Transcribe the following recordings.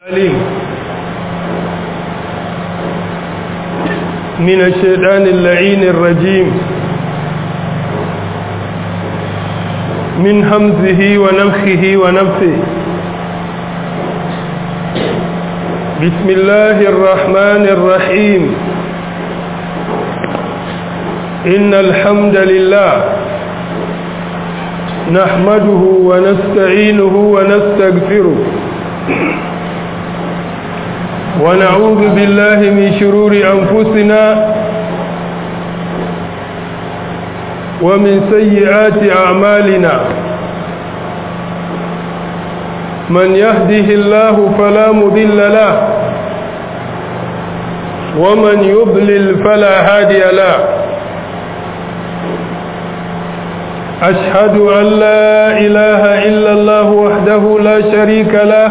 عليم من الشيطان اللعين الرجيم من همزه ونفخه ونفثه بسم الله الرحمن الرحيم إن الحمد لله نحمده ونستعينه ونستغفره ونعوذ بالله من شرور أنفسنا ومن سيئات أعمالنا من يهده الله فلا مضل له ومن يضلل فلا هادي له أشهد أن لا إله إلا الله وحده لا شريك له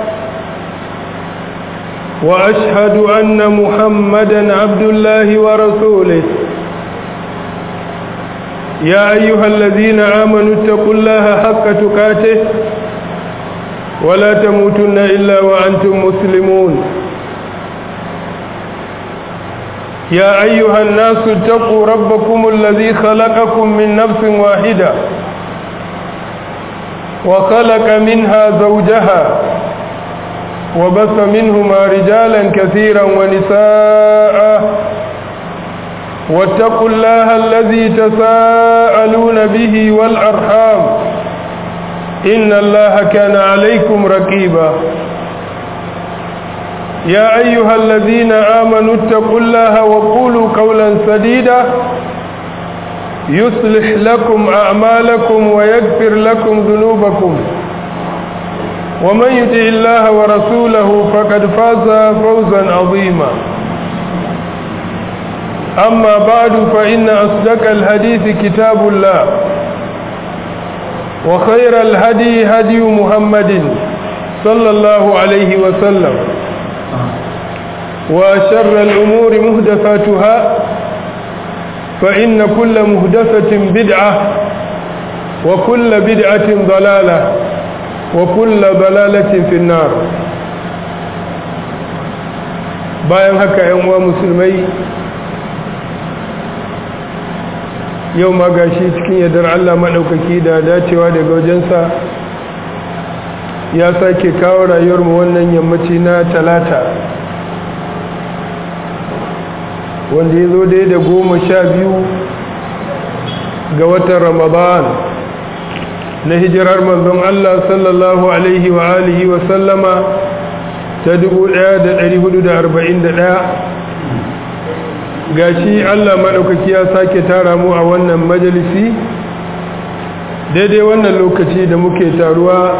وأشهد أن محمدا عبد الله ورسوله يا أيها الذين آمنوا اتقوا الله حق تقاته ولا تموتن إلا وأنتم مسلمون يا أيها الناس اتقوا ربكم الذي خلقكم من نفس واحدة وخلق منها زوجها وبث منهما رجالا كثيرا ونساء واتقوا الله الذي تساءلون به والأرحام إن الله كان عليكم رقيبا يا أيها الذين آمنوا اتقوا الله وقولوا قولا سديدا يصلح لكم أعمالكم ويغفر لكم ذنوبكم ومن يطع الله ورسوله فقد فاز فوزا عظيما أما بعد فإن أصدق الحديث كتاب الله وخير الهدي هدي محمد صلى الله عليه وسلم وشر الأمور مهدفاتها فإن كل مهدفة بدعة وكل بدعة ضلالة وكل ضلالة في النار bayan haka yan uwa musulmai yau ma gashi cikin yadda Allah maɗaukaki da dacewa daga wajensa ya sake kawo rayuwarmu wannan yammaci na talata wanda ya zo dai da goma sha biyu ga watan ramadan na hijirar manzon Allah sallallahu alaihi wa alihi wa sallama ta 1441 gashi Allah maɗaukaki ya sake tara mu a wannan majalisi daidai wannan lokaci da muke taruwa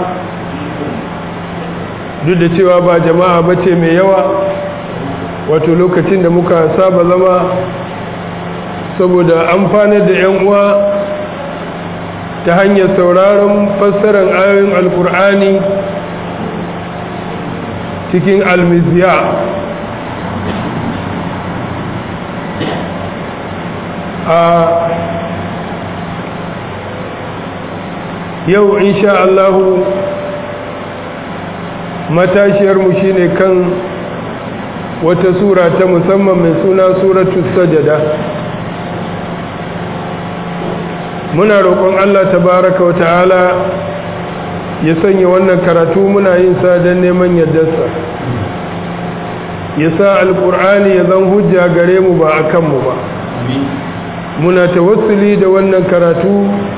duk da cewa ba jama'a bace mai yawa wato lokacin da muka saba zama saboda amfanar da 'yan uwa ta hanyar sauraron fassarar ayoyin alkur'ani cikin almiziya a yau insha Allahu matashiyarmu shine kan wata sura ta musamman mai suna suratu sajada muna roƙon Allah tabaraka wa ta'ala ya sanya wannan karatu muna yin sa don neman yardarsa ya sa alƙur'ani ya zan hujja gare mu ba a kanmu ba muna tawassuli da wannan karatu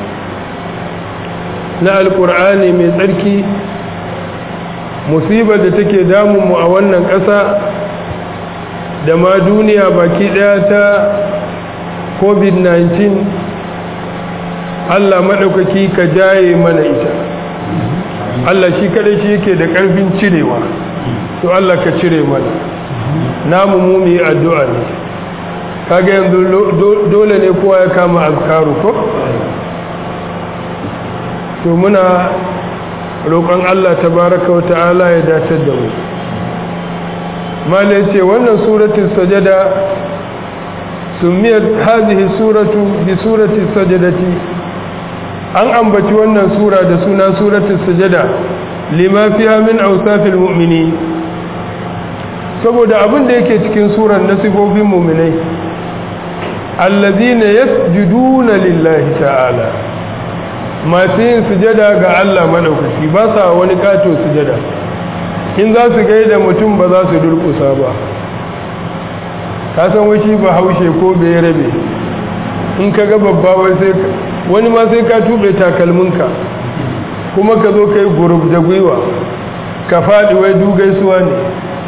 na alƙur'ani mai tsarki musibar da take damunmu a wannan ƙasa da ma duniya baki ɗaya ta covid-19 Allah maɗaukaki ka jaye mana ita Allah shi kaɗai shi yake da ƙarfin cirewa to Allah ka cire mana namu mu yi addu'a ne kaga yanzu dole ne kowa ya kama azkaru ko to muna roƙon Allah tabaraka wa ta'ala ya datar da mu malai ce wannan suratul sajada sumiyat hadhihi suratu bi surati sajadati an ambaci wannan sura da suna suratul sajada lima fiha min awsafil mu'mini saboda abin da yake cikin surar na sifofin muminai allazina yasjuduna lillahi ta'ala masu yin sujada ga Allah madaukaki ba sa wani kato sujada in za su gaida mutum ba za su durkusa ba ka san wani ba haushe ko bai rabe in ka ga babba wai sai wani ma sai ka tube takalminka kuma ka zo kai gurub da gwiwa ka faɗi wai dugaisuwa ne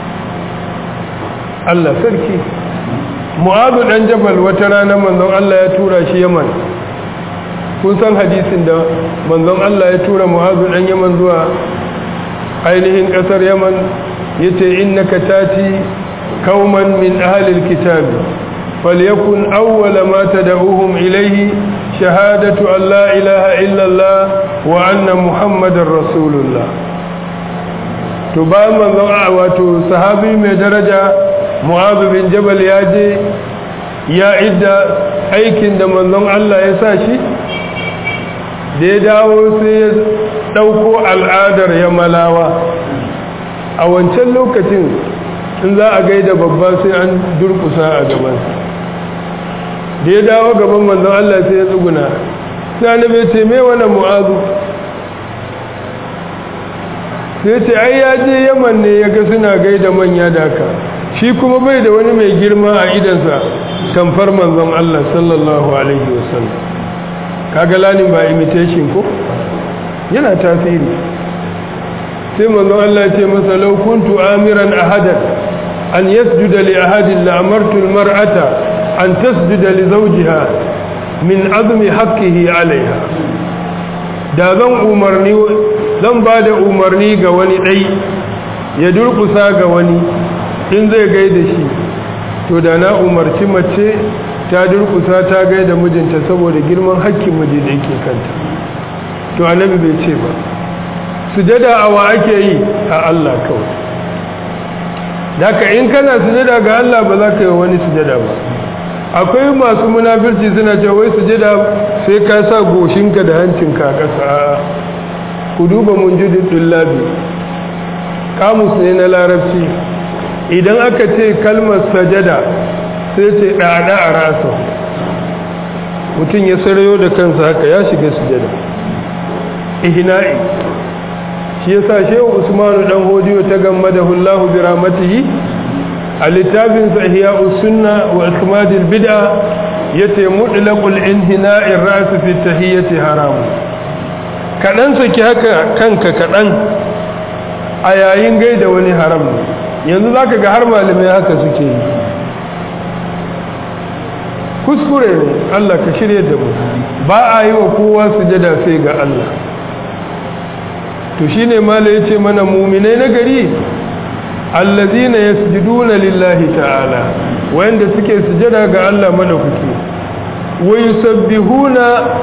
Allah sarki mu'azu dan jabal wata rana manzon Allah ya tura shi yaman kun san hadisin da manzon Allah ya tura mu'azu dan yaman zuwa ainihin kasar yaman yace innaka tati kauman min ahli alkitab falyakun awwala ma tad'uhum ilayhi shahadatu an la ilaha illa Allah wa anna muhammadar rasulullah to bayan manzon wato sahabi mai daraja mu'azu bin jabal ya je ya idda aikin da manzon Allah ya sa shi da ya dawo sai ya ɗauko al'adar ya malawa a wancan lokacin in za a gaida babba sai an durkusa a gabansa da ya dawo gaban manzon Allah sai ya tsuguna sai annabi ce me wannan mu'azu sai ce ai ya je yaman ne ya ga suna gaida manya daka shi kuma bai da wani mai girma a idansa tamfar manzon Allah sallallahu alaihi wasallam kaga lanin ba imitation ko yana tasiri sai manzon Allah ya ce masa law kuntu amiran ahadan an yasjuda li ahadin la amartu almar'ata an tasjuda li zawjiha min azmi haqqihi alaiha da zan umarni zan ba da umarni ga wani dai ya durkusa ga wani in zai gaida shi to da na umarci mace ta durkusa ta gaida mijinta saboda girman hakkin miji da yake kanta to annabi bai ce ba sujada a wa ake yi a Allah kawai daga in kana sujada ga Allah ba za ka yi wani sujada ba akwai masu munafirci suna cewa wai sujada sai ka sa goshinka da hancinka a ƙasa ku duba munjidin dullabi kamus ne na larabci idan aka ce kalmar sajada sai ce ɗaɗa a rasa mutum ya sarayo da kansa haka ya shiga sujada ihina'i shi ya sa shehu usmanu ɗan hodiyo ta gamma da hullahu bi ramatihi a littafinsa ihya sunna wa ikmadil bid'a yace mutlaqul inhina'ir ra's fi tahiyyati haramu kaɗan saki haka kanka kaɗan a yayin gaida wani haram yanzu za ka ga har malamai haka suke yi kuskure ne Allah ka shirya da mu ba a yi wa kowa sujada sai ga Allah to shi ne mala ya ce mana muminai na gari allazina yasjuduna lillahi ta'ala wanda suke sujada ga Allah madaukaki wa yusabbihuna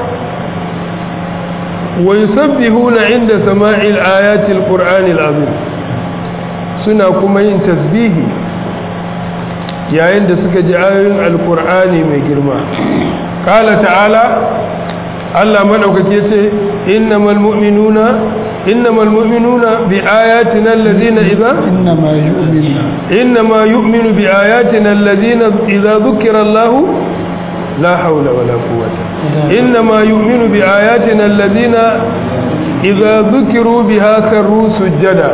ويسبحون عند سماع الآيات القرآن العظيم suna kuma yin tasbihi yayin da suka ji ayoyin alkur'ani mai girma kala ta'ala Allah madaukake ce innamal mu'minuna innamal mu'minuna bi ayatina allazina idza innama yu'minu innama yu'minu bi ayatina allazina idza dhukira Allah la hawla wala quwwata innama yu'minu bi ayatina allazina idza dhukiru biha karru sujada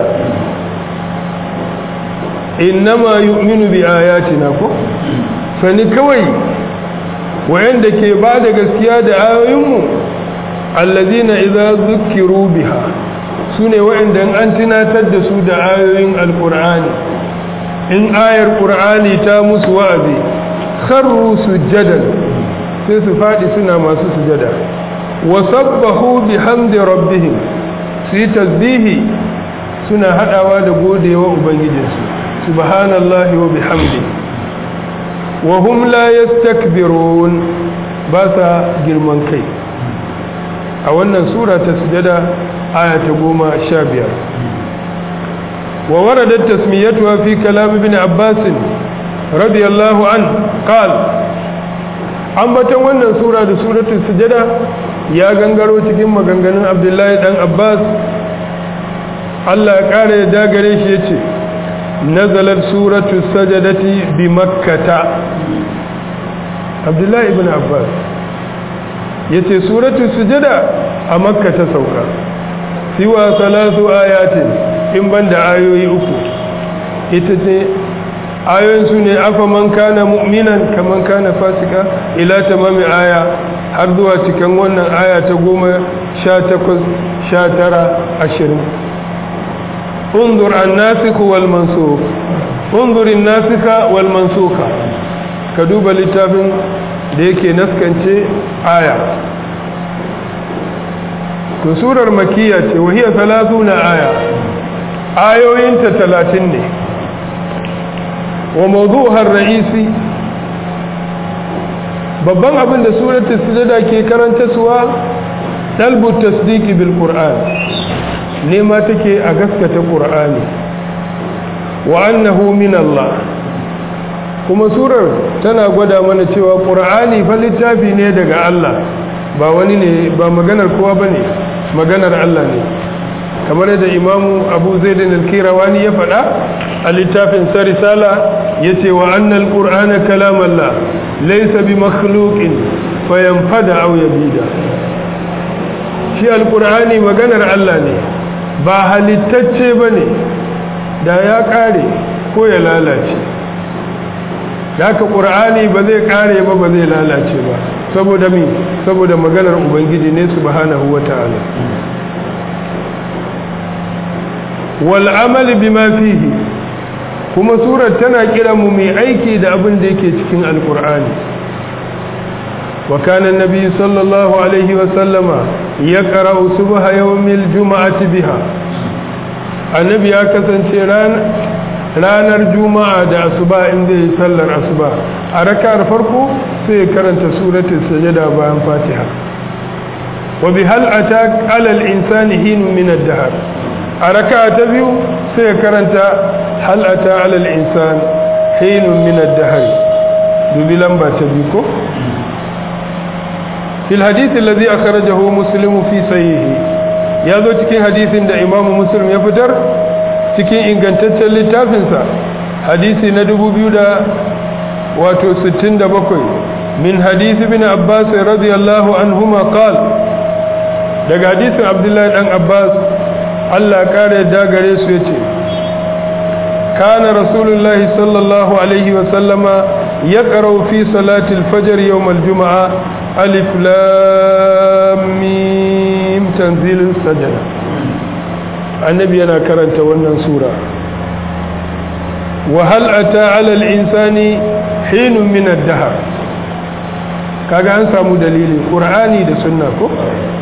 innama yu'minu bi ayatina ko sani kawai wayanda ke ba da gaskiya da ayoyinmu allazina idza zukiru biha sune wayanda an tunatar da su da ayoyin alqur'ani in ayar qur'ani ta musu wa'azi kharru sujadan sai su fadi suna masu sujada wa sabbahu bihamdi rabbihim su yi tasbihi suna hadawa da godewa ubangijinsu subhanallahi wa bihamdi wa hum la yastakbirun ba sa girman kai a wannan sura ta sujada aya ta goma sha biyar wa waradat tasmiyatuha fi kalam ibn abbas radiyallahu an qal ambatan wannan sura da suratul sujada ya gangaro cikin maganganun abdullahi dan abbas Allah ya kare ya dagare shi yace nazalat suratu sajadati bi makkata abdullahi ibn abbas yace suratu sujada a makka ta sauka siwa salatu ayatin in banda ayoyi uku ita ce ayoyin su ne afa man kana mu'minan kaman kana fasika ila tamami aya har zuwa cikin wannan aya ta goma sha takwas sha tara ashirin undur an nasiku wal mansuk undurin nasika wal mansuka ka duba littafin da yake naskance aya to surar makiya ce wahiya na aya ayoyinta talatin ne wa mawdu'ar ra'isi babban abin da suratul sujada ke karanta suwa dalbu tasdiqi bil qur'an nema take a gaskata qur'ani wa annahu min Allah kuma surar tana gwada mana cewa qur'ani fa littafi ne daga Allah ba wani ne ba maganar kowa bane maganar Allah ne kamar yadda imamu abu zaidin al-kirawani ya faɗa a littafin sa risala yace wa annal qur'ana kalamallah laysa bi makhluqin fayanfada aw yabida shi al-qur'ani maganar Allah ne ba halittacce bane da ya kare ko ya lalace haka qur'ani ba zai kare ba ba zai lalace ba saboda mi saboda maganar ubangiji ne subhanahu wataala wal amal bima fihi kuma surar tana kira mu mai aiki da abin da yake cikin alqur'ani wa kana annabi sallallahu alaihi wa sallama yaqra'u subha yawmil juma'ati biha annabi ya kasance ranar juma'a da asuba inda yi sallar asuba a raka'ar farko sai ya karanta suratul sajada bayan fatiha wa bi hal atak alal insani hin min ad-dahr a raka'a ta biyu sai ya karanta hal ata alal insan hin min ad-dahr dubi lamba ta biyu ko fil hadith alladhi akhrajahu muslim fi sahihi ya zo cikin hadisin da imamu muslim ya fitar cikin ingantaccen littafinsa hadisi na dubu biyu da wato sittin da bakwai min hadisi bin abbas radiyallahu anhuma qal daga hadisin abdullahi dan abbas Allah kare da gare su yace kana rasulullahi sallallahu alaihi wa sallama yaqra'u fi salati al-fajr yawm al-jum'a alif lam mim tanzilus sajda annabi yana karanta wannan sura wa hal ata ala al-insani hinun min ad-dahr kaga an samu dalili qur'ani da sunna ko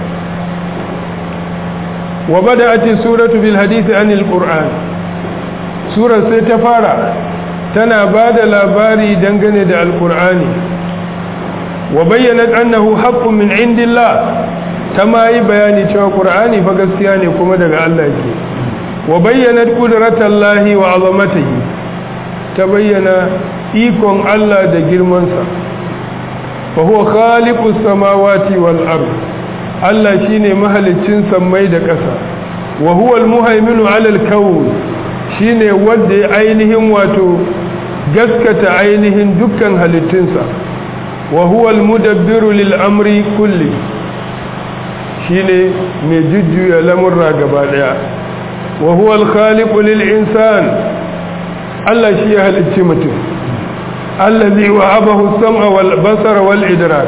wa bada'at suratu bil hadith an al-qur'an sura sai ta fara tana bada labari dangane da al-qur'ani wa bayyanat annahu haqqun min indillah ta ma yi bayani cewa ƙur'ani fa gaskiya ne kuma daga Allah ke wa bayyana ƙudratallahi wa azamatihi ta bayyana ikon Allah da girmansa fa huwa khaliqus samawati wal ard Allah shine mahaliccin sammai da ƙasa wa huwa al muhaiminu ala al kawn shine wanda ya ainihin wato gaskata ainihin dukkan halittunsa wa huwa al mudabbiru lil amri kulli shine mai jujjuya lamurra gaba daya wa huwa al-khaliqu lil insan Allah shi ya halicci mutum allazi wa'abahu as-sam'a wal basara wal idrak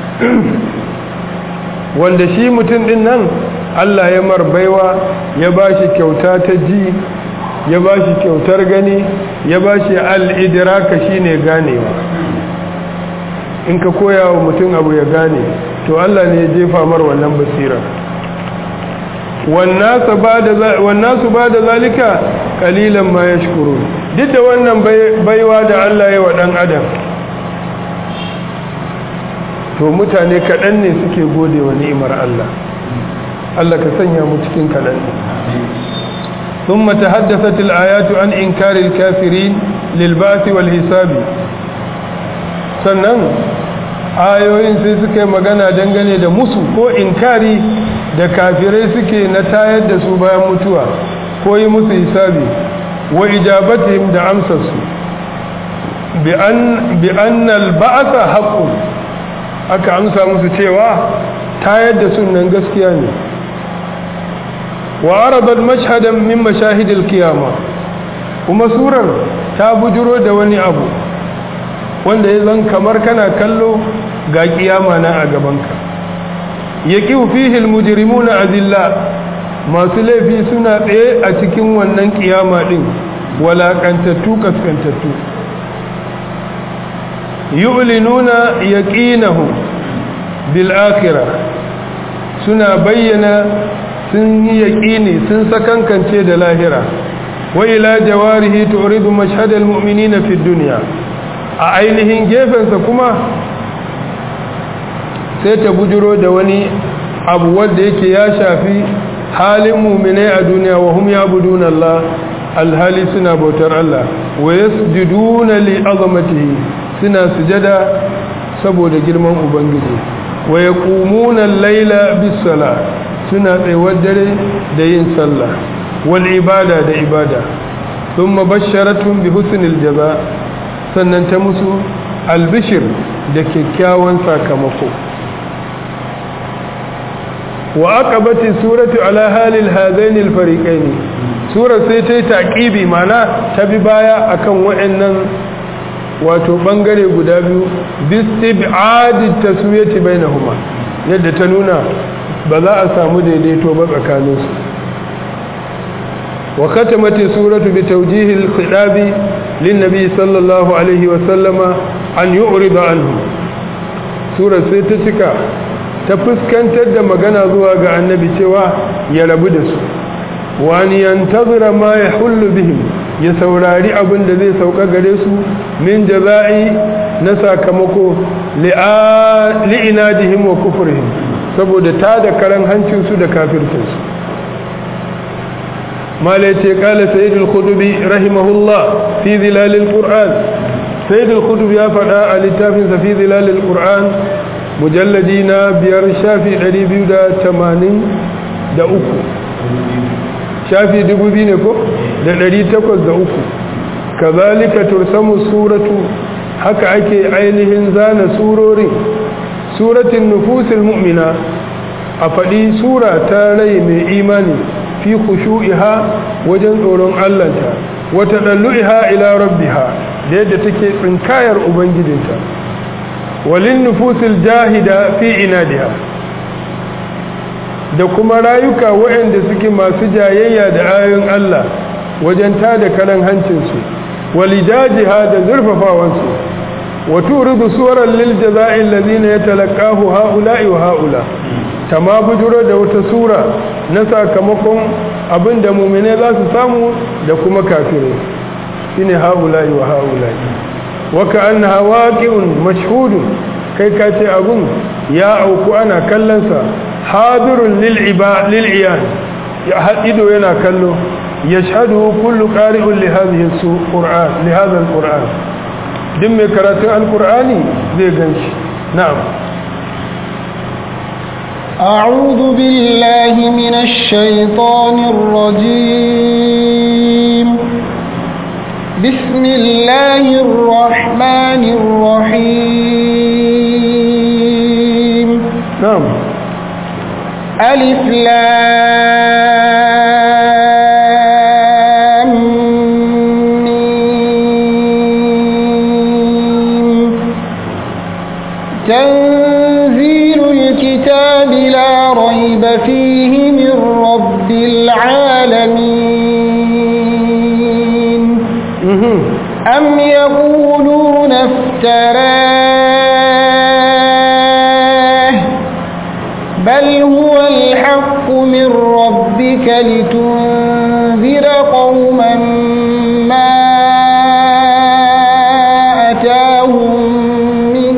wanda shi mutum din nan Allah ya marbaiwa ya bashi kyauta ta ji ya bashi kyautar gani ya bashi al-idraka shine ganewa in ka koya wa mutum abu ya gane to Allah ne ya jefa mar wannan basira wannasu ba da zalika kalilan ma ya shukuru duk da wannan baiwa da Allah ya wa ɗan adam to mutane kaɗan ne suke gode wa ni'imar Allah Allah ka sanya mu cikin kaɗan ne ثم تحدثت الآيات عن إنكار الكافرين للبعث والحساب sannan ayoyin sai suka yi magana dangane da musu ko inkari da kafirai suke na tayar da su bayan mutuwa ko yi musu hisabi wa ijabatihim da amsarsu bi an al-ba'sa haqqun aka amsa musu cewa tayar da sunan gaskiya ne wa aradat mashhadan min mashahidil qiyama kuma surar ta bujuro da wani abu wanda ya zan kamar kana kallo ga kiyama na a gabanka yaqiu fihi almujrimuna azilla masu laifi suna tsaye a cikin wannan kiyama din walakantattu kaskantattu yu'linuna yaqinahu bil akhirah suna bayyana sun yi yaqini sun sakankance da lahira wa ila jawarihi turidu mashhad al mu'minina fi dunya a ainihin gefensa kuma sai ta bujiro da wani abu wanda yake ya shafi halin mu'minai a duniya wa hum ya'buduna Allah alhali suna bautar Allah wa yasjuduna li azamatihi suna sujada saboda girman ubangiji wa yaqumuna al-laila bis-sala suna tsayuwar dare da yin sallah wal ibada da ibada thumma basharatun bi husnil jaza sannan ta musu albishir da kyakkyawan sakamako wa aqabati suratu ala halil hadaini al-fariqaini sura sai ta yi taqibi mana ta bi baya akan waɗannan wato bangare guda biyu bistib'adi taswiyati bainahuma yadda ta nuna ba za a samu daidaito ba tsakaninsu wa khatamati suratu bi tawjihi al-khitabi lin-nabi sallallahu alaihi wa sallama an yu'rida anhu sura sai ta cika ta fuskantar da magana zuwa ga annabi cewa ya rabu da su wani yantazira ma ya hullu bihim ya saurari abin da zai sauka gare su min jaza'i na sakamako li'inadihim wa kufurihim saboda ta da karan hancinsu da kafircinsu malai ce kala sayyidul khudubi rahimahullah fi zilalil qur'an sayyidul khudubi ya faɗa a littafinsa fi zilalil qur'an mujalladi na biyar shafi 283 shafi 2000 ne ko da 803 kazalika tursamu suratu haka ake ainihin zana surorin suratin nufusil mu'mina a faɗi sura ta rai mai imani fi khushu'iha wajen tsoron Allahnta wata dallu'iha ila rabbiha da yadda take tsinkayar ubangijinta walin nufusil jahida fi inadiha da kuma rayuka waɗanda suke masu jayayya da ayoyin Allah wajen tada karan hancinsu walidajiha da zurfafawansu wa turidu suwaran lil jaza'i allazina yatalaqahu ha'ula'i wa ha'ula tama bujuro da wata sura na sakamakon abinda mu'mine za su samu da kuma kafirai shine ha'ula'i wa ha'ula'i wa ka'annaha waqi'un mashhudun kai ka ce abun ya auku ana kallon sa hadirun lil iba lil iyan ya hadido yana kallo yashhadu kullu qari'un li hadhihi al-qur'an li hadha al-qur'an din mai karatun al-qur'ani zai ganshi na'am أعوذ بالله من الشيطان الرجيم بسم الله الرحمن الرحيم نعم ألف لام ميم تنزيل الكتاب لا ريب فيه من رب العالمين أم يقولون افتراه بل هو الحق من ربك لتنذر قوما ما أتاهم من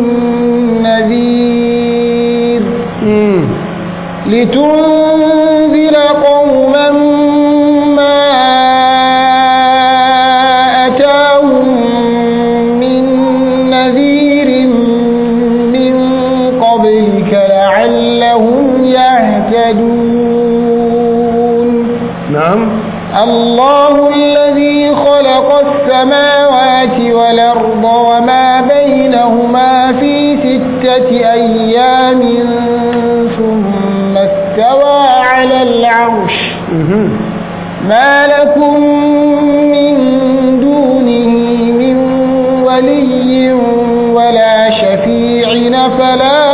نذير لتنذر قوما ما أتاهم من نذير من قبلك لعلهم يهتدون نعم الله الذي خلق السماوات والأرض وما بينهما في ستة أيام ثم استوى على العرش ما لكم من دونه من ولي ولا شفيع فلا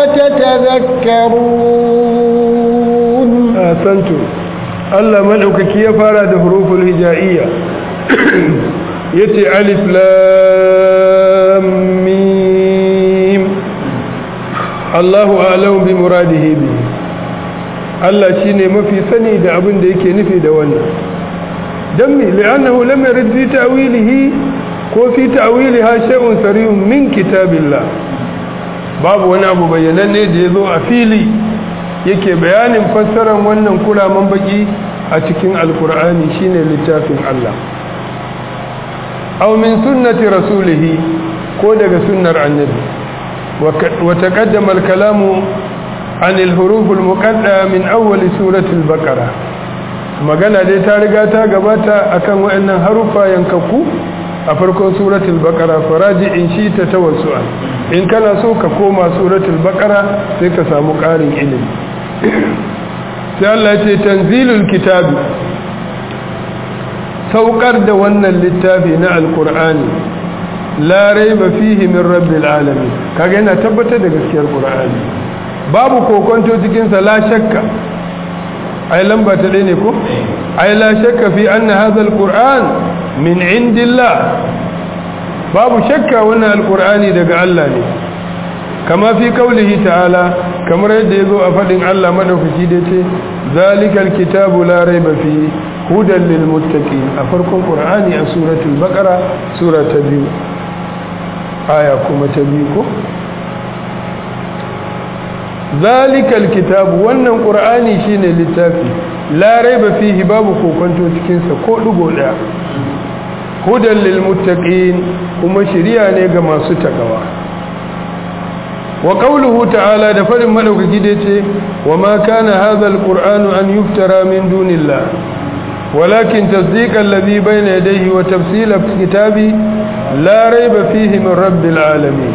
تتذكرون ahsantu Allah madaukaki ya fara da huruful hijaiya yace alif lam mim Allahu a'lamu bi muradihi bi Allah shine mafi sani da abin da yake nufi da wannan dan mi li'annahu lam yarid fi ta'wilihi ko fi ta'wiliha shay'un sarihun min kitabillah babu wani abu bayyananne da yazo a fili yake bayanin fassarar wannan kuraman baki a cikin alkur'ani shine littafin Allah aw min sunnati rasulihi ko daga sunnar annabi wa taqaddama al-kalamu an al-huruf al-muqaddama min awwal surati al-baqara magana dai ta riga ta gabata akan wayannan harufa yankakku a farkon suratul baqara faraji in shi ta tawassu'a in kana so ka koma suratul baqara sai ka samu ƙarin ilimi sai Allah ce tanzilul kitabi saukar da wannan littafi na alkur'ani la raiba fihi min rabbil alamin kaga yana tabbatar da gaskiyar qur'ani babu kokonto cikin sa la shakka ai lamba ta dai ne ko ai la shakka fi anna hadha alquran min indillah babu shakka wannan alqur'ani daga Allah ne kama fi kaulihi ta'ala kamar yadda ya zo a faɗin Allah maɗaukaki da ce zalikal kitabu la raiba fi hudan lil muttaqin a farkon qur'ani a suratul baqara sura ta biyu aya kuma ta biyu ko zalikal kitabu wannan qur'ani shine littafi la raiba fihi babu kokonto cikin sa ko dugo daya hudan lil muttaqin kuma shiriya ne ga masu takawa wa qawluhu ta'ala da farin madaukaki da yace wa ma kana hadha alqur'anu an yuftara min dunillah walakin tasdiqa alladhi bayna yadayhi wa tafsila kitabi la rayba fihi min rabbil alamin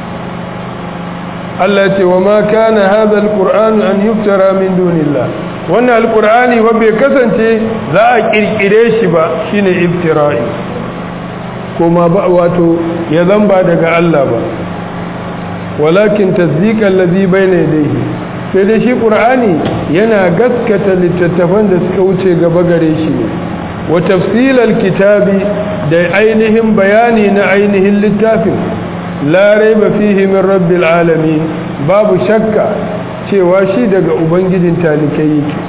Allah yace wa ma kana hadha alqur'anu an yuftara min dunillah wannan alqur'ani wa bai kasance za a kirkire shi ba shine iftira'i kuma ba wato ya zamba daga Allah ba walakin tasdiqan ladhi bayna yadayhi sai dai shi qur'ani yana gaskata littattafan da suka wuce gaba gare shi wa tafsilal kitabi da ainihin bayani na ainihin littafin la raiba fihi min rabbil alamin babu shakka cewa shi daga ubangijin talikai yake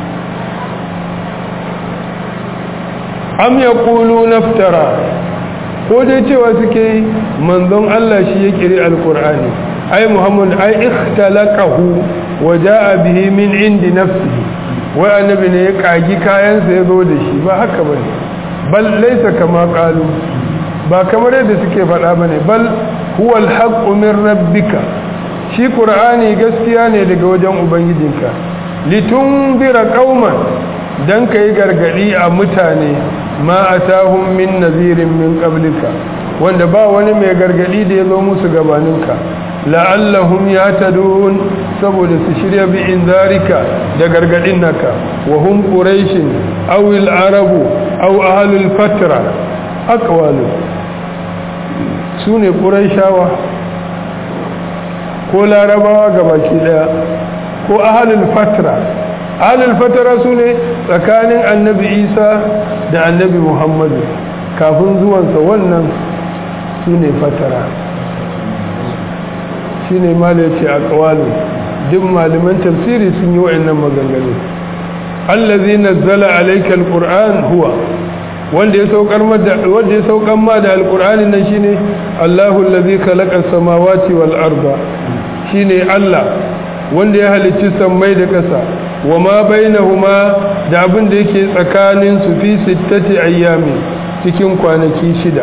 am yaqulu naftara ko dai cewa suke manzon Allah shi ya kiri alqur'ani ai muhammad ai ikhtalaqahu wa jaa bihi min indi nafsihi wai annabi ne ya kagi kayansa ya zo da shi ba haka bane bal laysa kama qalu ba kamar yadda suke faɗa bane bal huwa alhaqqu min rabbika shi qur'ani gaskiya ne daga wajen ubangijinka litunzira qauman dan kai gargadi a mutane ma atahum min nazirin min qablika wanda ba wani mai gargadi da ya zo musu gabaninka la'allahum yatadun saboda su shirya bi inzarika da gargadin naka wa hum quraishin aw al-arabu aw ahlul fatra aqwalu sune quraishawa ko larabawa gabaki daya ko ahlul fatra ahlul fatra sune tsakanin annabi Isa da annabi Muhammadu kafin zuwansa wannan sune fatara shi ne mala ya ce a ƙawalu duk malaman tafsiri sun yi wa'annan maganganu allazi nazzala alayka alquran huwa wanda ya saukar wanda ya saukar ma da alqur'ani nan shine Allahu allazi khalaqa samawati wal arda shine Allah wanda ya halicci sammai da ƙasa wa ma bainahuma da abin da yake tsakanin su fi sittati ayyami cikin kwanaki shida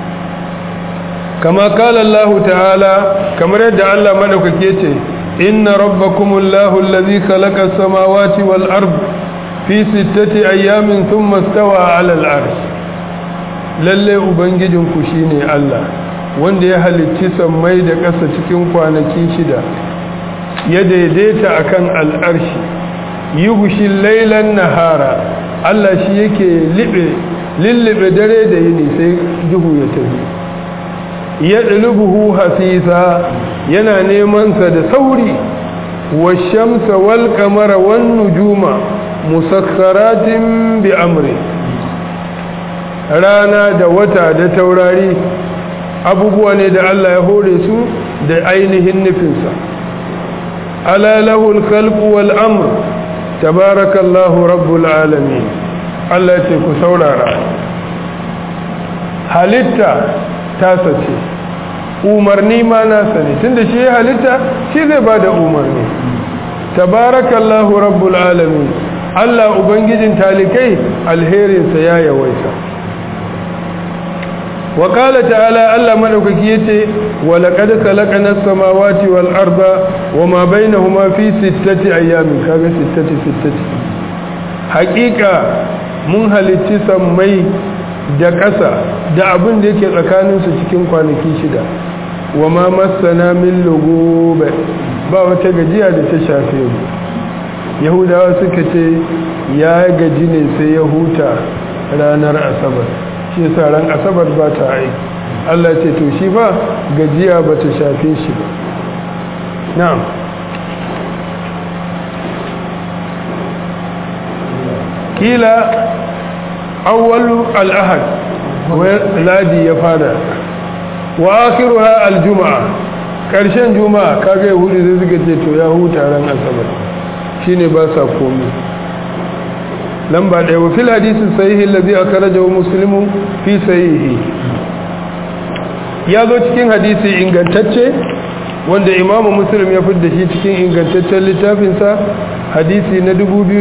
kama kala Allah ta'ala kamar yadda Allah madaukake ce inna rabbakumullahu allazi khalaqa as-samawati wal ard fi sittati ayamin thumma istawa 'ala al-'arsh lalle ubangijinku shine Allah wanda ya halicci sammai da ƙasa cikin kwanaki shida ya daidaita akan al'arshi yughshi laylan nahara Allah shi yake libe lillibe dare da yini sai duhu ya tafi ya ɗulubuhu hasisa yana nemansa da sauri washamsa wal kamara wan nujuma musakkaratin bi amri rana da wata da taurari abubuwa ne da Allah ya hore su da ainihin nufinsa ala lahul khalqu wal amr tabarakallahu rabbul alamin Allah ce ku saurara halitta tasa ce umarni ma nasa ne tunda shi ya halitta shi zai ba da umarni tabarakallahu rabbul alamin Allah ubangijin talikai alherinsa ya yawaita wa qala ta'ala Allah madaukaki yace wa laqad khalaqna as-samawati wal arda wama bainahuma fi sittati ayyamin kaga sittati sittati haqiqa mun halicci sammai da ƙasa da abin da yake tsakaninsu cikin kwanaki shida wa ma masana min lugube ba wata gajiya da ta shafe mu yahudawa suka ce ya gaji ne sai ya huta ranar asabar shi yasa ran asabar ba ta aiki Allah ce to shi ba gajiya ba ta shafe shi ba na'am kila awwalu al-ahad ladi ya fara wa akhiruha al-juma'a karshen juma'a kaga hudu zai suka ce to ya huta ran asabar shine ba sa komai lamba ɗaya wa fil hadisi sahihi alladhi akhrajahu muslimu fi sahihi ya zo cikin hadisi ingantacce wanda imamu muslim ya fidda shi cikin ingantaccen littafinsa hadisi na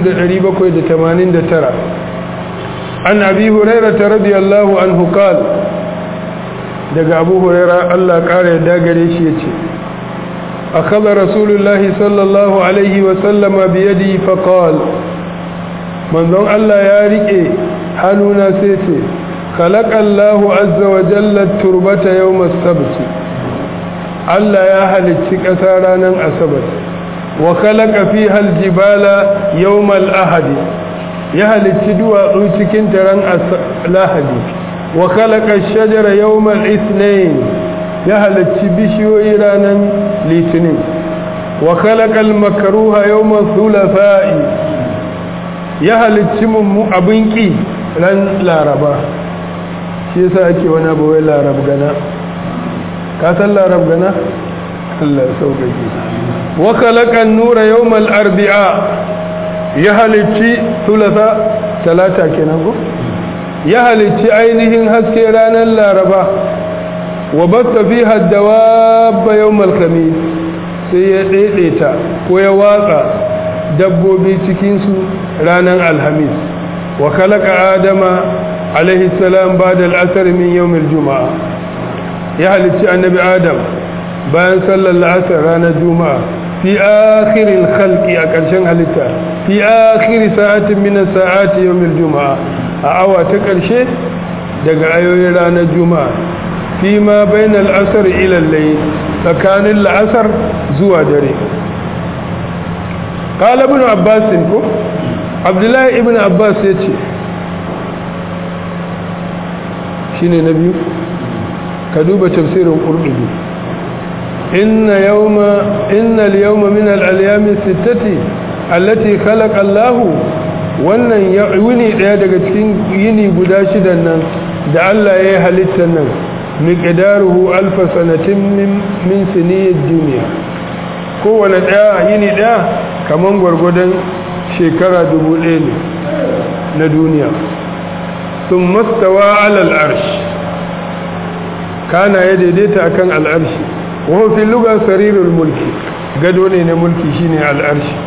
2789 an abi hurairah radiyallahu anhu qala daga abu hurairah Allah kare yadda gare shi yace akhadha rasulullahi sallallahu alaihi wa sallama bi yadi fa qala manzon Allah ya rike hannuna sai ce khalaqallahu azza wa jalla turbata yawm as-sabt Allah ya halicci ƙasa ranar asabar wa khalaqa fiha al-jibala yawm al-ahad ya halicci duwatsu cikin taron lahadi wa khalaqa ash-shajara yawm al-ithnain ya halicci bishiyoyi ranar litinin wa khalaqa al-makruha yawm al-thulatha'i ya halicci mummu abin ƙi ran laraba shi yasa ake wani abu wai larab gana ka san larab gana Allah sauƙaƙe wa khalaqan nura yawmal arbi'a ya halicci thulatha talata kenan ko ya halicci ainihin haske ranar laraba wa batta fiha dawab yawmal khamis sai ya daidaita ko ya watsa dabbobi cikinsu ranar alhamis wa kalaka adama alaihi salam ba da al'asar min yawmil juma'a ya halicci annabi adam bayan sallar la'asar ranar juma'a fi akhirin khalqi a ƙarshen halitta fi akhiri sa'atin min sa'ati yawmil juma'a a awa ta ƙarshe daga ayoyin ranar juma'a fi ma bainal asr ila al-layl tsakanin la'asar zuwa dare قال ابن عباس ko abdullahi ibn abbas ya ce shine na biyu ka duba tafsirin qurdubi inna yawma inna al-yawma min al-ayyami sittati allati khalaqa Allah wannan yini daya daga cikin yini guda shidan nan da Allah ya yi halittar nan miqdaruhu alf sanatin min min siniyid dunya kowane daya yini daya kaman gwargwadon shekara dubu ɗaya ne na duniya sun mastawa alal arsh kana ya daidaita akan al'arshi wafi lugar sarirul mulki gado ne na mulki shine al'arshi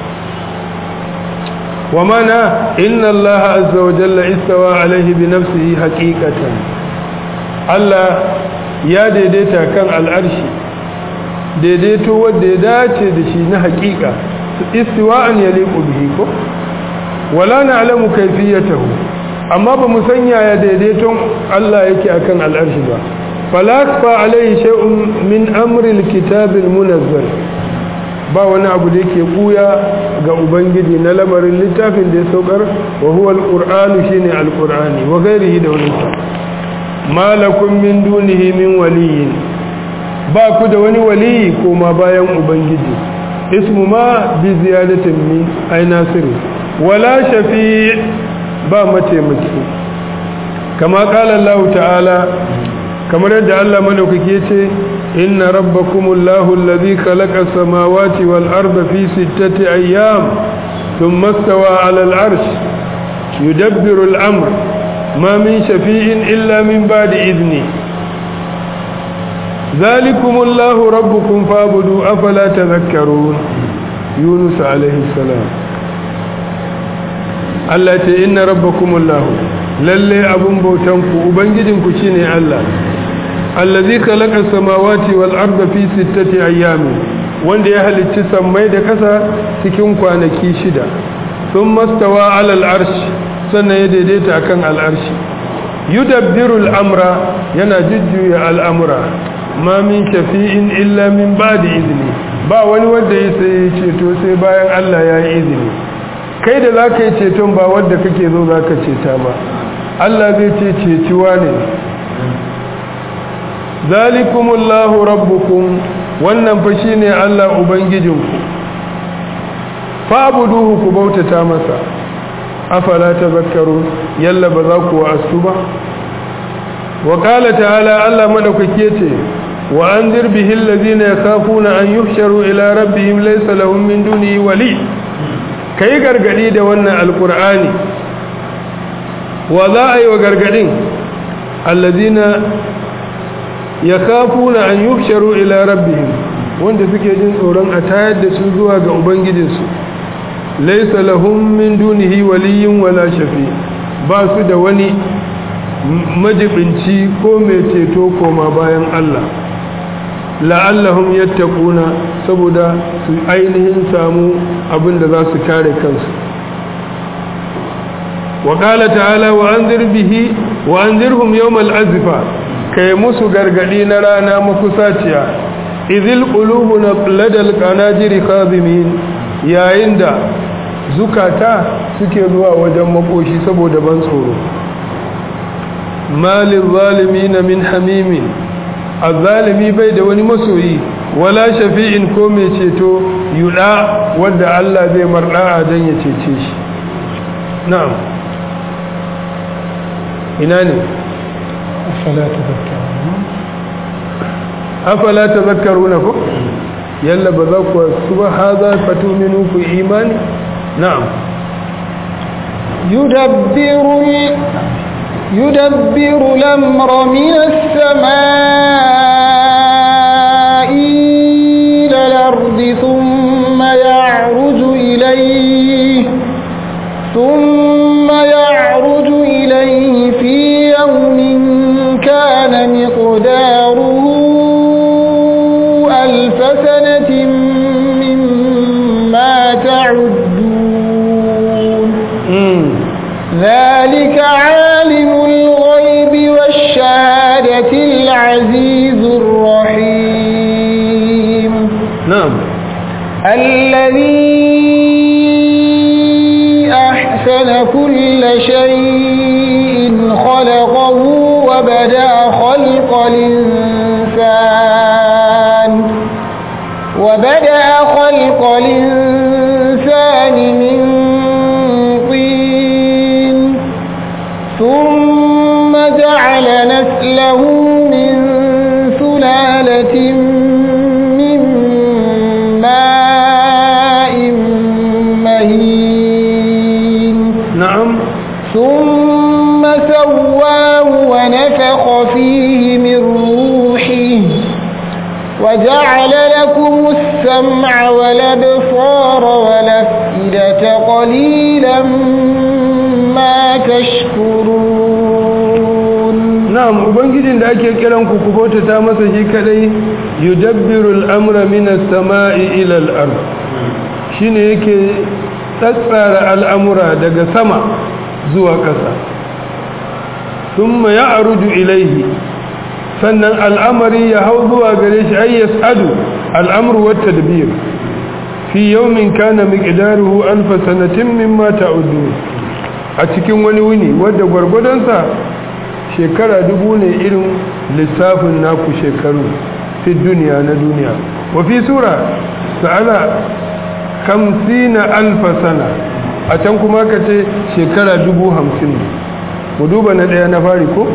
wa mana inna Allah azza wa jalla istawa alaihi bi nafsihi haqiqatan Allah ya daidaita kan al'arshi daidaito wanda ya dace da shi na haƙiƙa istiwa'an yaliqu bihi ko wala na'lamu kayfiyatahu amma ba mu sanya ya daidaiton Allah yake akan al'arshi ba falasfa alaihi shay'un min amri alkitab almunazzal ba wani abu da yake buya ga ubangiji na lamarin littafin da ya saukar wa huwa alqur'anu shine alqur'ani wa ghairihi da wani malakum min dunihi min waliyin ba ku da wani waliyi koma bayan ubangiji ismu ma bi ziyadatin min ay nasiru wala shafi ba mataimaki kama qala Allah ta'ala kamar yadda Allah madaukake yace inna rabbakumullahu alladhi khalaqa as-samawati wal arda fi sittati ayyam thumma istawa 'ala al-'arsh yudabbiru al-amr ma min shafi'in illa min ba'di idni ذلكم الله ربكم فاعبدوا افلا تذكرون يونس عليه السلام Allah ce inna rabbakumullahu lalle abun bautanku ubangijinku shine Allah allazi khalaqa samawati wal arda fi sittati ayyamin wanda ya halicci sammai da kasa cikin kwanaki shida thumma stawa ala al arsh sannan ya daidaita akan al arshi yudabbiru al amra yana jujjuya al amra ma min shafi'in illa min ba'di izni ba wani wanda ya sai ceto sai bayan Allah ya yi izini kai da zaka yi ceton ba wanda kake zo zaka ceta ba Allah zai ce ceciwa ne zalikumullahu rabbukum wannan fa shine Allah ubangijinku fa'buduhu ku bautata masa afala tazakkaru yalla ba za ku wa'astu ba wa qala ta'ala Allah madaukake ce wa anzir bihi allazina yakhafuna an yuhsharu ila rabbihim laysa lahum min dunihi wali kai gargadi da wannan alqur'ani wa za a yi wa gargadin allazina yakhafuna an yuhsharu ila rabbihim wanda suke jin tsoron a tayar da su zuwa ga ubangijinsu laysa lahum min dunihi waliyyun wala shafi ba su da wani majibinci ko mai ceto koma bayan Allah la'allahum yattaquna saboda su ainihin samu abin da za su kare kansu wa qala ta'ala wa anzir bihi wa anzirhum yawmal azfa kai musu gargadi na rana makusaciya idhil qulubuna ladal qanajiri khadimin yayin da zukata suke zuwa wajen makoshi saboda ban tsoro malin zalimin min hamimin azzalimi bai da wani masoyi wala shafi'in ko mai ceto yuda wanda Allah zai marda dan ya cece shi na'am ina ne afala tadhakkaruna afala tadhakkaruna ko yalla ba za ku suba hadha fatuminu fi imani na'am yudabbiru يدبر الأمر من السماء إلى الأرض ثم يعرج إليه ثم يعرج إليه في يوم كان مقداره ألف سنة مما تعدون ذلك عالم الغيب والشهادة العزيز الرحيم نعم الذي أحسن كل شيء خلقه وبدأ خلق الإنسان وبدأ خلق الإنسان من ثم جعل نسله من سلالة من ماء مهين نعم ثم سواه ونفخ فيه من روحه وجعل لكم السمع والأبصار والأفئدة قليلا ما تشكرون na'am ubangijin da ake kiran ku ku bautata masa shi kadai yudabbiru al-amra min as-sama'i ila al-ard shine yake tsatsara al'amura daga sama zuwa ƙasa thumma ya'ruju ilayhi sannan al'amari ya hau zuwa gare shi ay yas'adu al'amru wat tadbir fi yawmin kana miqdaruhu alf sanatin mimma ta'uddu a cikin wani wuni wanda gwargwadonsa shekara dubu ne irin lissafin naku shekaru fi duniya na duniya wa fi sura sa'ala kamsina alfa sana a can kuma ka ce shekara dubu hamsin mu duba na ɗaya na fari ko?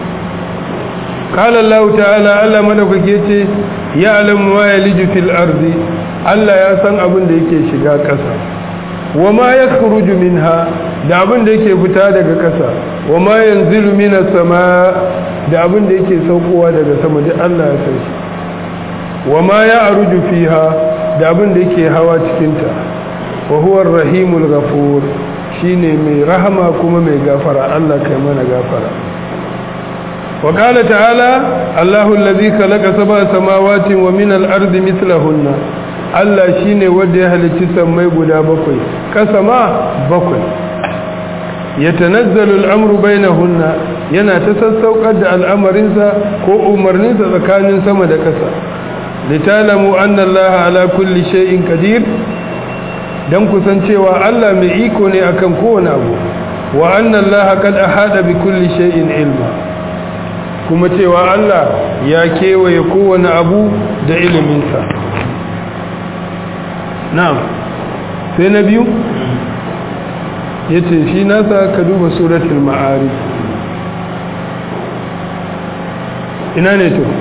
ƙalar lau ta'ala Allah madaukake ce ya alamu ma ya liji fil arzi Allah ya san abin da yake shiga ƙasa wa ma ya minha da abin da yake fita daga ƙasa wa ma yanzilu minas sama da abin da yake saukowa daga sama duk Allah ya san shi wa ma ya aruju fiha da abin da yake hawa cikinta wa huwa rahimul ghafur shine mai rahama kuma mai gafara Allah kai mana gafara wa qala ta'ala Allahu allazi khalaqa sab'a samawati wa min al-ardi mithlahunna Allah shine wanda ya halicci sammai guda bakwai kasa ma bakwai yatanazzalu al-amru bainahunna yana ta sassaukar da al'amarinsa ko umarninsa tsakanin sama da kasa litalamu anna Allah ala kulli shay'in qadir dan kusancewa Allah mai iko ne akan kowane abu wa anna Allah qad ahada bi kulli shay'in ilma kuma cewa Allah ya kewaye kowane abu da iliminsa na'am sai na biyu yace shi nasa ka duba suratul ma'arij ina ne to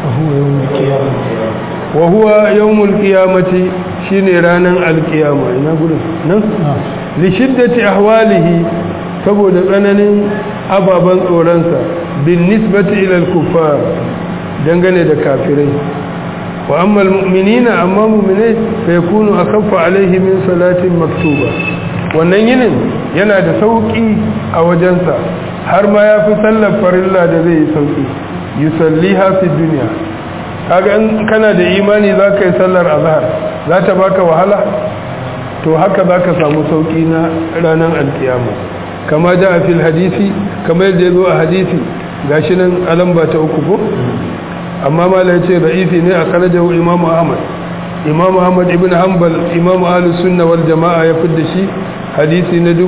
wa huwa yawmul qiyamati shine ranan alqiyama ina gudun nan li shiddati ahwalihi saboda tsananin ababan tsoronsa bin nisbati ila al-kuffar dangane da kafirai wa amma al-mu'minina amma mu'minai fa yakunu akhaffa alaihi min salatin maktuba wannan yinin yana da sauki a wajensa har ma yafi sallar farilla da zai yi sauki yusalliha fi dunya kaga in kana da imani zaka yi sallar azhar za ta baka wahala to haka zaka samu sauki na ranar alkiyama kama ja a fil hadisi kama yadda ya zo a hadisi gashi nan alamba ta uku ko amma mala ya ce ra'ifi ne a karajahu imamu ahmad imamu ahmad ibn hanbal imamu ahlus sunna wal jama'a ya fidda shi hadisi na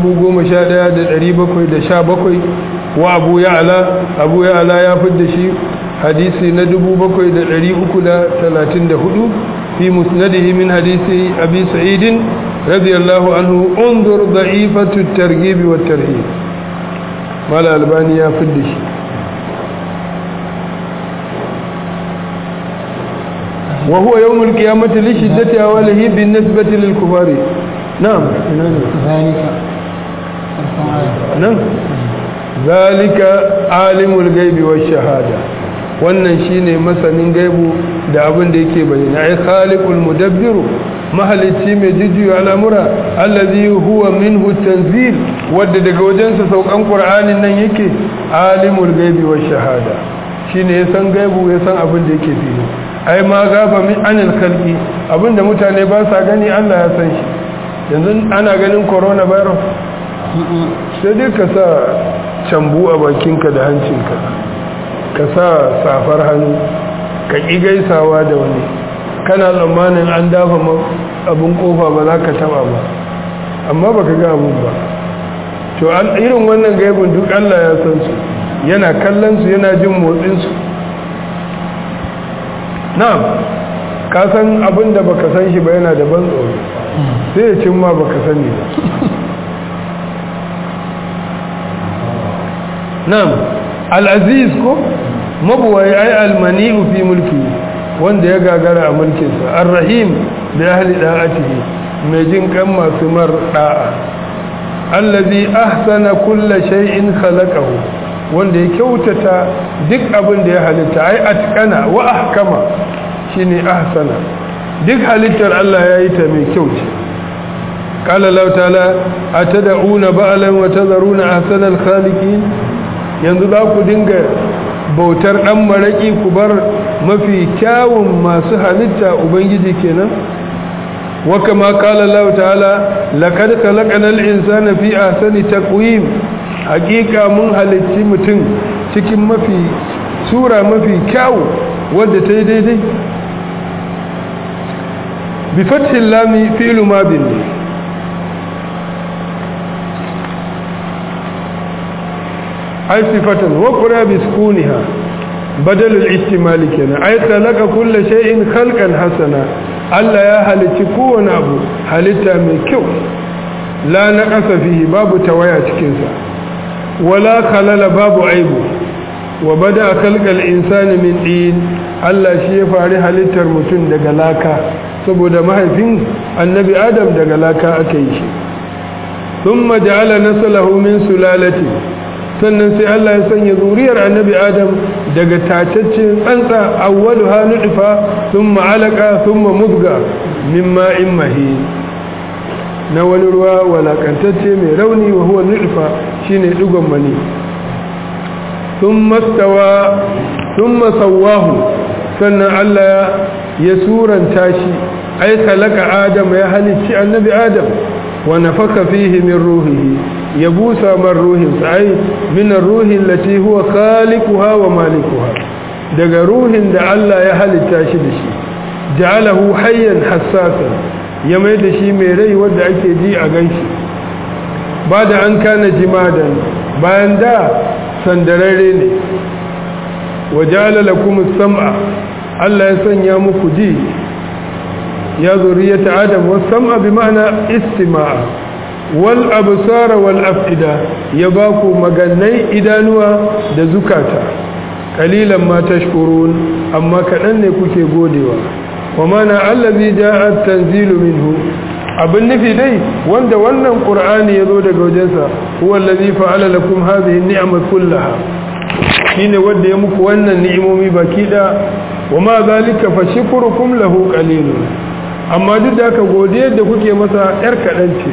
11717 wa abu ya'la abu ya'la ya fidda shi hadisi na 7334 fi musnadihi min hadisi abi sa'id radiyallahu anhu unzur da'ifatu at-targhib wa at-tarhib mala albani ya fidda shi وهو يوم القيامة لشدة أوله بالنسبة للكفار نعم ذلك نعم ذلك عالم الغيب والشهادة wannan shine masanin gaibu da abin da yake bayyana ai khaliqul mudabbiru mahalicci mai jujjuya al'amura allazi huwa minhu tanzil wadda daga wajensa saukan qur'anin nan yake alimul gaibi wash shahada shine ya san gaibu ya san abin da yake fili ai ma gaba min anil khalqi abinda mutane ba sa gani Allah ya san shi yanzu ana ganin coronavirus sai dai ka sa cambu a bakinka da hancinka ka sa safar hannu ka ƙi gaisawa da wani kana tsammanin an dafa abin kofa ba za ka taba ba amma ba ka ga abin ba to irin wannan gaibin duk Allah ya san su yana kallon su yana jin motsinsu na'am ka san abin da baka san shi ba yana da ban tsoro sai ya cin ma baka sani ba na'am al-aziz ko mabuwai ai al-mani'u fi mulki wanda ya gagara a mulkinsa ar-rahim da ahli da'atihi mai jin kan masu mar da'a allazi ahsana kulla shay'in khalaqahu wanda ya kyautata duk abin da ya halitta ai atqana wa ahkama shine ahsana duk halittar Allah ya yi ta mai kyau ce qala Allah ta'ala atad'una ba'lan wa tadharuna ahsana al-khaliqin yanzu za ku dinga bautar dan maraki ku bar mafi kyawun masu halitta ubangiji kenan wa kama qala Allah ta'ala laqad khalaqnal insana fi ahsani taqwim hakika mun halicci mutum cikin mafi sura mafi kyawu wadda ta yi daidai bi fathin lami fi'lu madin ay sifatan wa qura bi sukuniha badal al-ihtimal kenan ay khalaqa kull shay'in khalqan hasana Allah ya halicci kowane abu halitta mai kyau la naqasa fihi babu tawaya cikin sa wala khalala babu aibu wa bada khalqal insani min din Allah shi ya fari halittar mutum daga laka saboda mahaifin annabi adam daga laka aka yi shi thumma ja'ala naslahu min sulalati sannan sai Allah ya sanya zuriyar annabi adam daga tacaccen tsantsa awwaluha nutfa thumma alaqa thumma mudga mimma mahin na wani ruwa walakantacce mai rauni wa huwa nutfa shine digon mani thumma stawa thumma sawahu sannan Allah ya suranta shi ai khalaqa adam ya halicci annabi adam wa nafaka fihi min ruhihi ya busa man ruhin ai min ruhi allati huwa khaliquha wa malikuha daga ruhin da Allah ya halitta shi da shi ja'alahu hayyan hassasan ya mai da shi mai rai wanda ake ji a ganshi ba da an kana jimadan bayan da sandararre ne wa ja'ala lakum as-sam'a Allah ya sanya muku ji ya zuriyata adam was sam'a bi ma'ana istima'a wal absara wal afida ya baku magannai idanuwa da zukata kalilan ma tashkurun amma kadan ne kuke godewa wa mana allazi ja'a tanzilu minhu abin nufi dai wanda wannan qur'ani yazo daga wajensa huwa allazi fa'ala lakum hadhihi ni'ama kullaha shine wanda ya muku wannan ni'imomi baki da wa ma zalika fa shukrukum lahu qalilun amma duk da haka godiyar da kuke masa yar kadan ce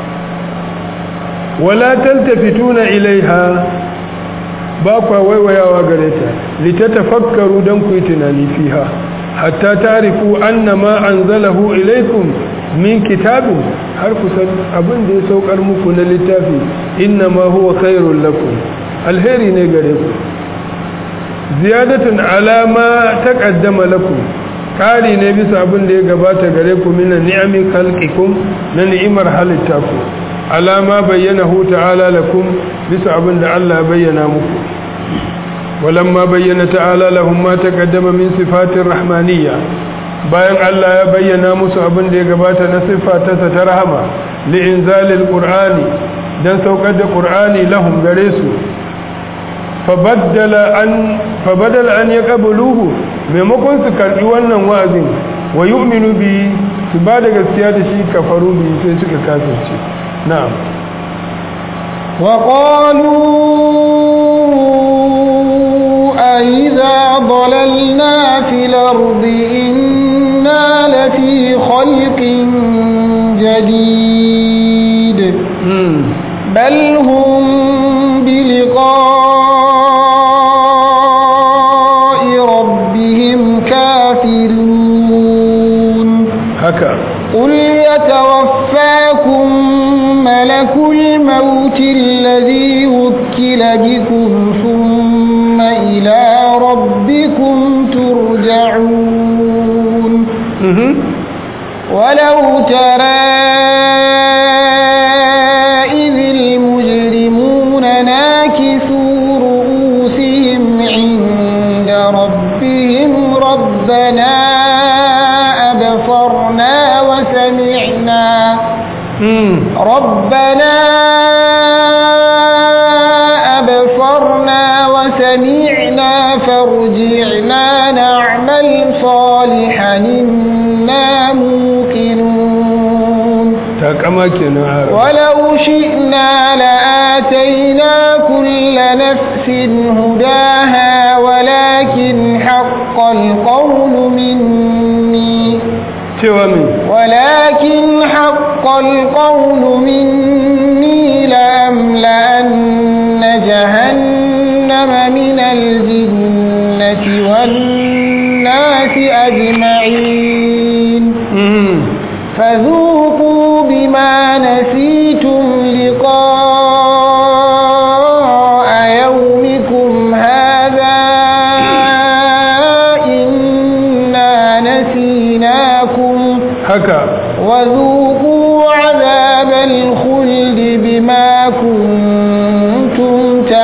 wala taltafituna ilaiha ba kwa waiwayawa gare ta litatafakkaru dan ku yi tunani fiha hatta tarifu anna ma anzalahu ilaikum min kitabin har ku san abin da ya saukar muku na littafi inna ma huwa khairul lakum alheri ne gare ku ziyadatun alama taqaddama lakum kari ne bisa abin da ya gabata gare ku min ni'ami khalqikum na ni'imar halitta ku alama bayyanahu ta'ala lakum bisa abin da Allah bayyana muku walamma bayyana ta'ala lahum ma taqaddama min sifatir rahmaniyya bayan Allah ya bayyana musu abin da ya gabata na sifatarsa ta rahama li'inzalil qur'ani dan saukar da qur'ani lahum gare su fabaddala an fabadala an yaqbuluhu maimakon su karbi wannan wa'azin wa yu'minu bi su ba da gaskiya da shi kafaru bi sai suka kafirce na'am وقالوا أئذا ضللنا في الأرض إنا لفي خلق جديد بل هم بلقاء ربهم كافرون haka قل يتوفاكم ملك الموت الذي وكل بكم ثم إلى ربكم ترجعون mhm ولو ترى إذ المجرمون ناكسوا رؤوسهم عند ربهم ربنا أبصرنا وسمعنا mm ربنا أبصرنا وسمعنا فارجعنا نعمل صالحا إنا موقنون takama kenan har ولو شئنا لآتينا كل نفس هداها ولكن حق القول مني cewa min ولكن حق القول مني لأملأن جهنم من الجنة والناس أجمعين mhm فذوقوا بما نسيتم haka وذوقوا عذاب الخلد بما كنتم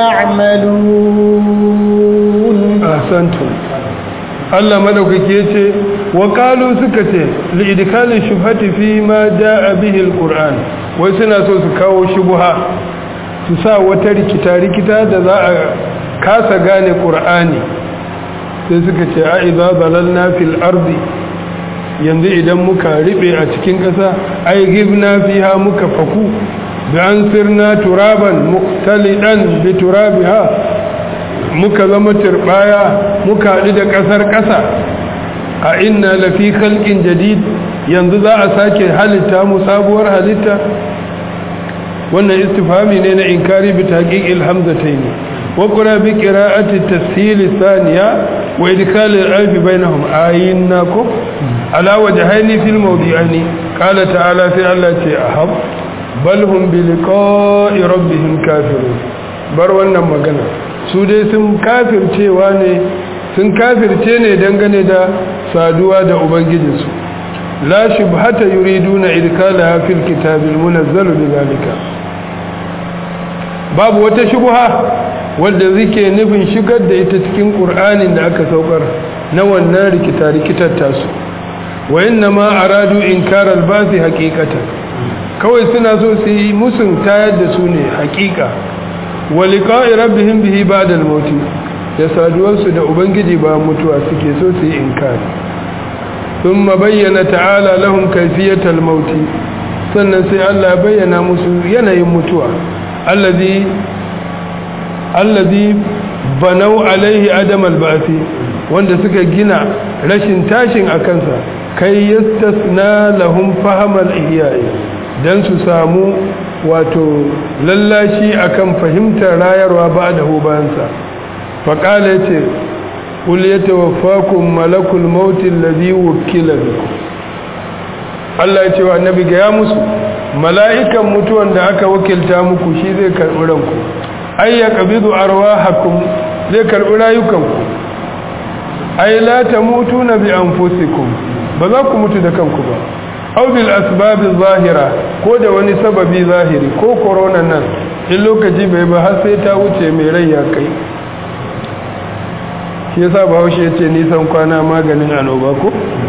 تعملون ahsantum Allah madaukake yace wa qalu suka ce li idkali shubhati fi ma jaa bihi alquran wai suna so su kawo shubha su sa wata rikita rikita da za a kasa gane qur'ani sai suka ce a idza dalalna fil ardi yanzu idan muka ribe a cikin ƙasa ai gibna fiha muka faku bi an sirna turaban muqtalidan bi turabiha muka zama turbaya muka haɗu da ƙasar ƙasa a inna lafi khalqin jadid yanzu za a sake halitta mu sabuwar halitta wannan istifhami ne na inkari bi taqiqil hamzatayn wa qura bi qira'ati tashil thaniya wa idkhal al-alf bainahum ayinna ko ala wajhaini fil mawdi'aini qala ta'ala fi Allah ce ahab bal hum bi liqa'i rabbihim kafirun bar wannan magana su dai sun kafircewa ne sun kafirce ne dangane da saduwa da ubangijinsu la shubhata yuriduna idkalaha fil kitabil munazzal bidhalika babu wata shubha wanda zike nufin shigar da ita cikin qur'anin da aka saukar na wannan rikita rikitar tasu wa inna ma aradu inkar al-basi haqiqatan kawai suna so su yi musun tayar da su ne haqiqa wa liqa'i rabbihim bihi ba'da al-maut da saduwarsu da ubangiji ba mutuwa suke so su yi inkari thumma bayyana ta'ala lahum kayfiyatal maut sannan sai Allah ya bayyana musu yanayin mutuwa allazi allazi banau alaihi adam al-ba'thi wanda suka gina rashin tashin akansa kai yastasna lahum fahamal ihya'i dan su samu wato lallashi akan fahimtar rayarwa ba da bayansa faƙala ya ce ƙul ya tawaffakun malakul mautin lazi wukila biku Allah ya ce wa annabi ga ya musu mala'ikan mutuwan da aka wakilta muku shi zai karɓi ranku ai ya ƙabidu arwahakum zai karɓi rayukanku ai la ta mutu na bi anfusikum ba za ku mutu da kanku ba aw bil asbabin zahira ko da wani sababi zahiri ko corona nan in lokaci bai ba har sai ta wuce mai rai ya kai shi yasa bahaushe ya ce nisan kwana maganin annoba ko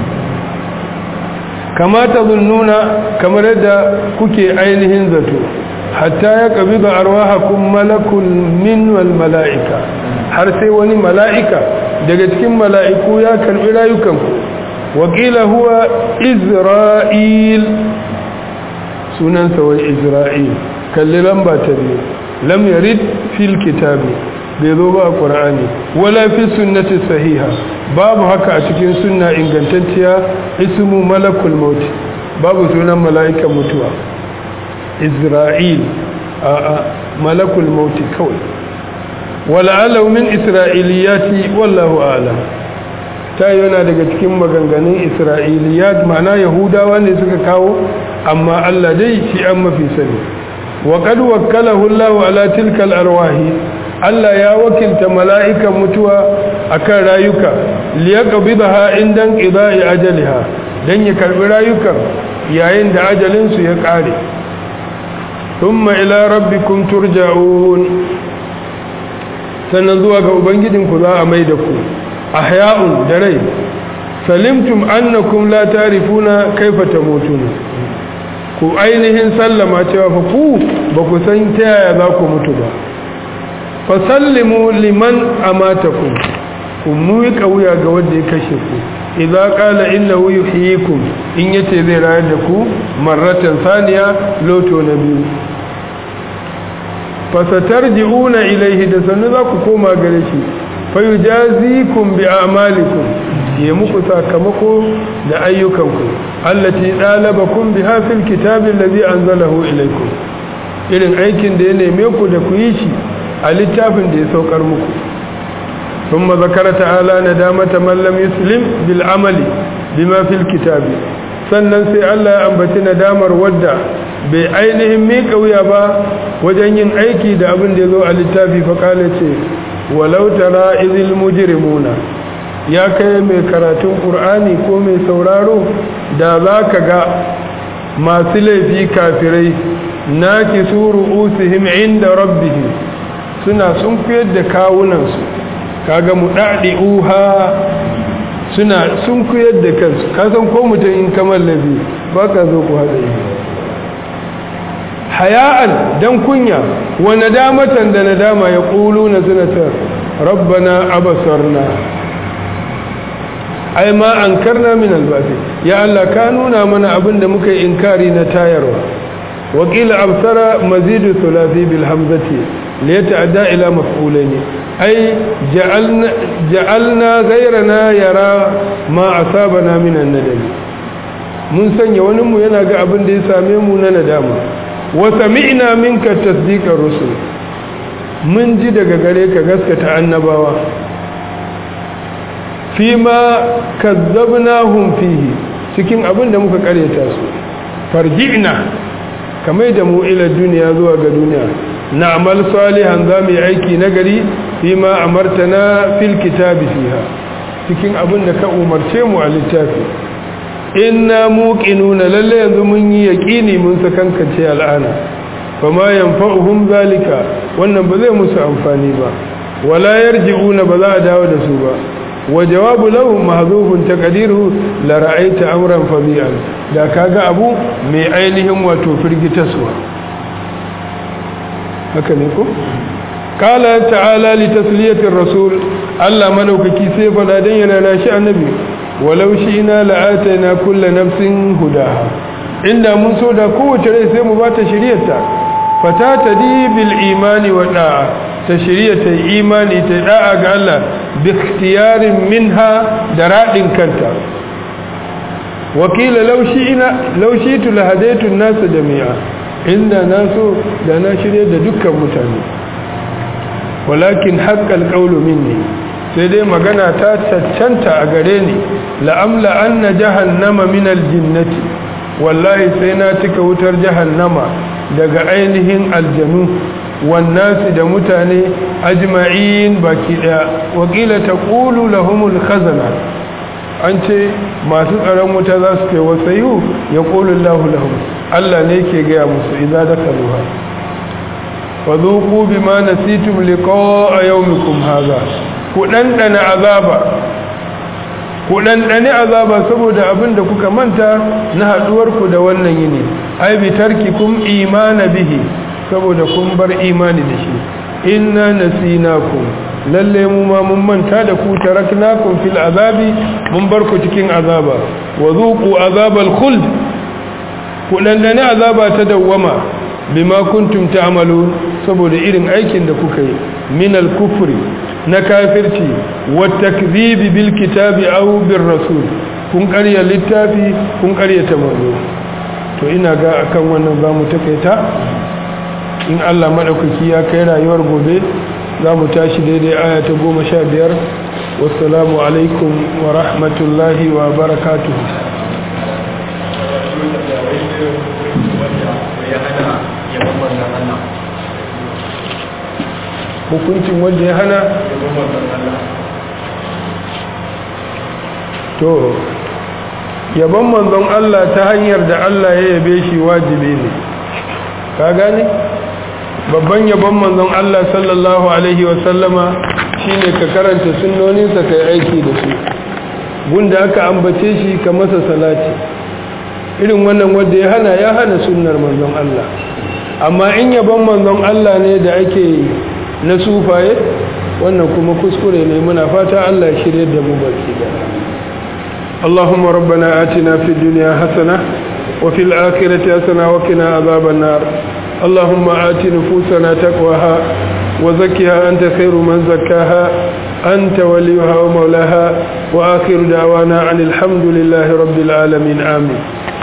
kamata nuna kamar yadda kuke ainihin zato hatta ya kabi ga arwahakun malakul min wal mala'ika har sai wani mala'ika daga cikin mala'iku ya karbi rayukanku wakila huwa isra'il sunansa wai isra'il kalli lamba ta biyu lam yarid fil kitabi bai zo ba a ƙura'ani wala fi sunnati sahiha babu haka a cikin sunna ingantacciya ismu malakul mauti babu sunan mala'ikan mutuwa isra'il a a malakul mauti kawai wala alau min isra'iliyati wallahu a'lam ta yana daga cikin maganganun isra'iliyat ma'ana yahudawa ne suka kawo amma Allah dai shi an mafi sani wa qad wakkalahu Allahu ala tilka al-arwahi Allah ya wakilta mala'ikan mutuwa akan rayuka liyaqbidaha indan qida'i ajaliha dan ya karbi rayukan yayin da ajalin su ya kare thumma ila rabbikum turja'un sannan zuwa ga ubangijinku za a mai da ku ahya'un da rai salimtum annakum la tarifuna kaifa tamutuna ku ainihin sallama cewa fa ku ba ku san ta yaya za ku mutu ba fa sallimu liman amatakum ku muyi wuya ga wanda ya kashe ku idza qala innahu yuhyikum in yace zai rayar da ku marratan saniya loto na biyu fa satarji'una ilayhi da sannu za ku koma gare shi fa yujazikum bi a'malikum ya muku sakamako da ayyukanku allati dalabakum biha fil kitabi allazi anzalahu ilaykum irin aikin da ya neme ku da ku yi shi a littafin da ya saukar muku thumma zakara ta'ala nadamata man lam yuslim bil amali bima fil kitabi sannan sai Allah ya ambaci nadamar wadda bai ainihin miƙa wuya ba wajen yin aiki da abin da ya zo a littafi fa kale ce walau tara izil mujrimuna ya kai mai karatun ƙur'ani ko mai sauraro da za ka ga masu laifi kafirai na ki suru usihim inda rabbihim suna sun kuyar da kawunansu kaga mu daɗi uha suna sun kuyar da kansu kasan ko mutum in kamar laifi ba ka zo ku haɗa yi haya'an dan kunya wa nadamatan da nadama ya ƙulu na sinatar rabbana abasarna ai ma an karna min albasi ya Allah ka nuna mana abin da muka yi inkari na tayarwa wakila absara mazidu thulathi bil hamzati li yata'adda ila maf'ulain ai ja'alna ja'alna ghayrana yara ma asabana min an-nadam mun sanya wani mu yana ga abin da ya same mu na nadama wa sami'na minka tasdiqar rusul mun ji daga gare ka gaskata annabawa fima kazzabnahum fihi cikin abin da muka karyata su farji'na kamar da mu ila duniya zuwa ga duniya na'mal salihan za mu yi aiki nagari fima amartana fil kitabi fiha cikin abin da ka umarce mu a littafi inna muqinuna lalle yanzu mun yi yaqini mun sakankance al'ana fama yanfa'uhum zalika wannan ba zai musu amfani ba wala yarji'una ba za a dawo da su ba وجواب له محذوف تقديره لرأيت أمرا فظيعا da kaga abu mai ainihin wato firgitaswa haka ne ko qala ta'ala li tasliyatir rasul Allah madaukaki sai fada dan yana nashi annabi walau ina la'ataina kullu nafsin hudaha inda mun so da kowace rai sai mu bata shiriyarta fata tadi bil imani wa da'a ta shirya ta imani ta da'a ga Allah bi ikhtiyarin minha da radin kanta wakila laushi ina laushi tu lahadaitu nasu jami'a inda naso da na shirye da dukkan mutane walakin haqqal qawlu minni sai dai magana ta cancanta a gare ni la'amla anna jahannama min aljinnati wallahi sai na cika wutar jahannama daga ainihin aljanu wannasi da mutane ajma'in baki daya wakila taqulu lahumul khazana an ce masu tsaron wuta za su ce wasayu ya qulu Allahu lahum Allah ne ke gaya musu idza dakaluha fadhuqu bima nasitum liqa'a yawmikum hadha ku dandana azaba ku dandane azaba saboda abin da kuka manta na haduwar ku da wannan yini ai bi tarkikum imana bihi saboda kun bar imani da shi inna nasinakum lalle mu ma mun manta da ku taraknakum fil azabi mun bar ku cikin azaba wa zuqu azabal khuld ku dandane azaba ta dawwama bima kuntum ta'malun saboda irin aikin da kuka yi min al kufri na kafirci wa takdhibi bil kitabi aw bir rasul kun ƙarya littafi kun ƙaryata manzo to ina ga akan wannan zamu takaita in Allah maɗaukaki ya kai rayuwar gobe za mu tashi daidai aya ta goma sha biyar wassalamu alaikum wa rahmatullahi wa barakatuhu hukuncin wanda ya hana to yaban manzon Allah ta hanyar da Allah ya yabe shi wajibi ne ka gane babban yabon manzon Allah sallallahu alaihi wasallama shine ka karanta sunnoninsa kai aiki da su gunda aka ambace shi ka masa salati irin wannan wanda ya hana ya hana sunnar manzon Allah amma in yabon manzon Allah ne da ake na sufaye wannan kuma kuskure ne muna fata Allah ya shirye da mu baki da اللهم ربنا آتنا في الدنيا حسنة وفي الآخرة حسنة وقنا عذاب النار اللهم آت نفوسنا تقواها وزكها أنت خير من زكاها أنت وليها ومولاها وآخر دعوانا عن الحمد لله رب العالمين آمين